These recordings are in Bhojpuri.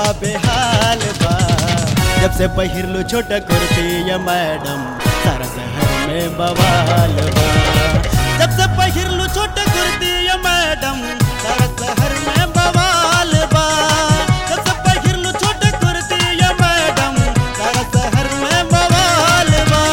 लोगबा बेहाल बा जब से पहिरलू छोटा कुर्ती या मैडम सारा शहर में बवाल बा जब से पहिरलू छोटा कुर्ती या मैडम सारा शहर में बवाल बा जब से पहिरलू छोटा कुर्ती या मैडम सारा शहर में बवाल बा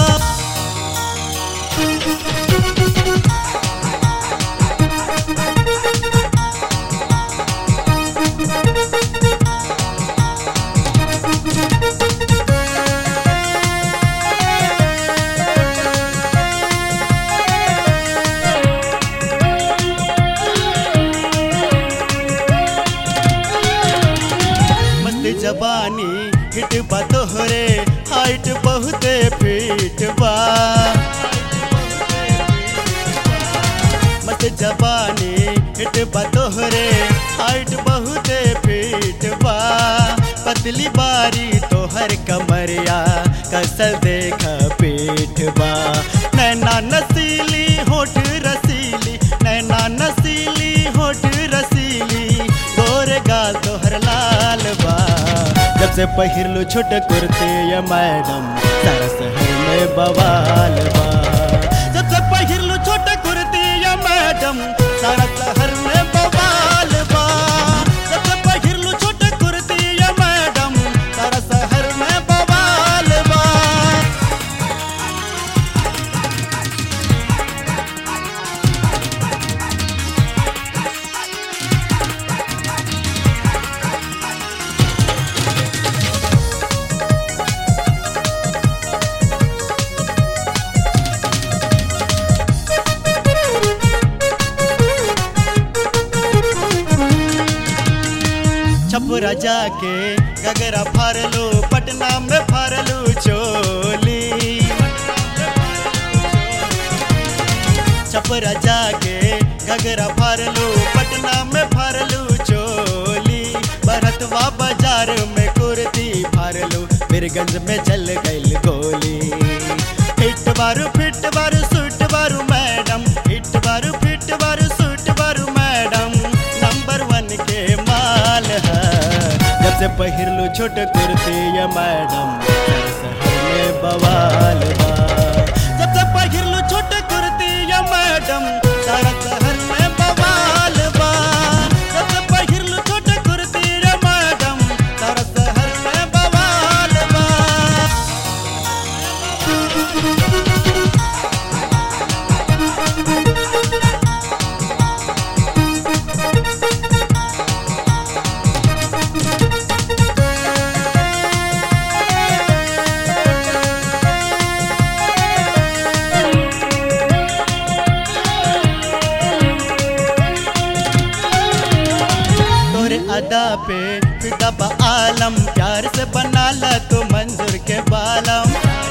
मस्त जबानी हिट बा तोहरे हाइट बहुते फिट बा मस्त जबानी हिट बा तोहरे हाइट बहुते फिट बा पतली बारी तोहर कमरिया कसल देख पीठ बा नैना नसीली होठ रसीली नैना नसीली होठ रसीली गोर गाल तोहर लाल बा जब से पहिरलू छोट कुर्ती या मैडम सारा शहर में बवाल बा जब से पहिरलू छोट कुर्ती या मैडम सारा शहर में बवाल बा जब से पहिरलू छोट कुर्ती या मैडम सारा शहर में बवाल बा छपुरा जाके गगरा फारलू पटना में फारलू चोली छपुरा जाके गगरा फारलू पटना में फारलू चोली भरतवा बाजार में कुर्ती फारलू बीरगंज में चल गई गोली हिट बारू फिट बारू सूट बारू मैडम हिट बारू फिट बारू सूट बारू मैडम नंबर वन के माल है जब से पहिरलू छोट कुर्ती या मैडम सारा शहर में बवाल बा जब से पहिरलू छोट कुर्ती या मैडम सारा शहर में बवाल बा जब से पहिरलू छोट कुर्ती या मैडम सारा शहर में बवाल बा तोरे अदा पे फिदा बा आलम प्यार से बना ला तू मंजूर के बालम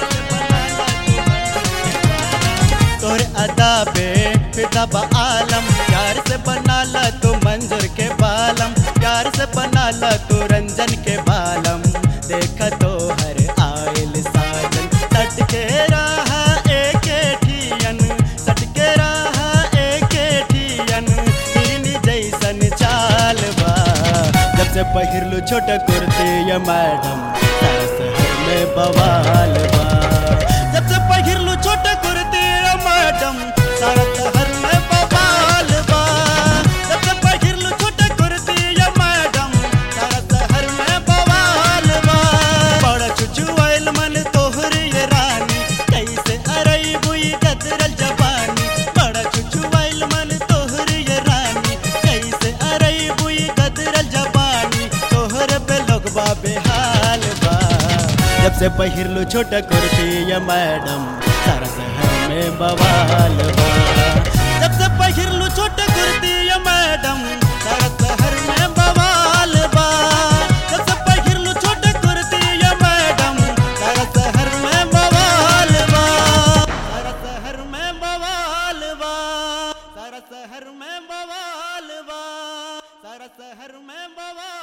तोरे अदा पे फिदा बा आलम प्यार से बना ला तू मंजूर के बालम प्यार से बना ला तू रंजन के बालम देखा तो हर आयल साजन सट के रहा एक ठियन सट के रहा एक ठियन हिरनी जैसन चाल बा जब से पहिरलू छोट कुर्ती या मैडम सारा शहर में बवाल बा जब से पहिरलू छोट कुर्ती या मैडम सारा शहर में बवाल बा जब से पहिरलू छोट कुर्ती या मैडम सारा शहर में बवाल बा बड़ा चुचुआइल मन तोहर ये रानी कैसे अरई बुई गदरल जवानी बड़ा चुचुआइल मन तोहर ये रानी कैसे अरई बुई गदरल जवानी तोहर पे लोगबा बेहाल बा जब से पहिरलू छोटा कुर्ती या मैडम सारा शहर में बवाल बा जब से पहिरलू छोटा कुर्ती या मैडम सारा शहर में बवाल बा जब से पहिरलू छोटा कुर्ती या मैडम सारा शहर में बवाल बा सारा शहर में बवाल बा सारा शहर में बवाल बा सारा शहर में बवाल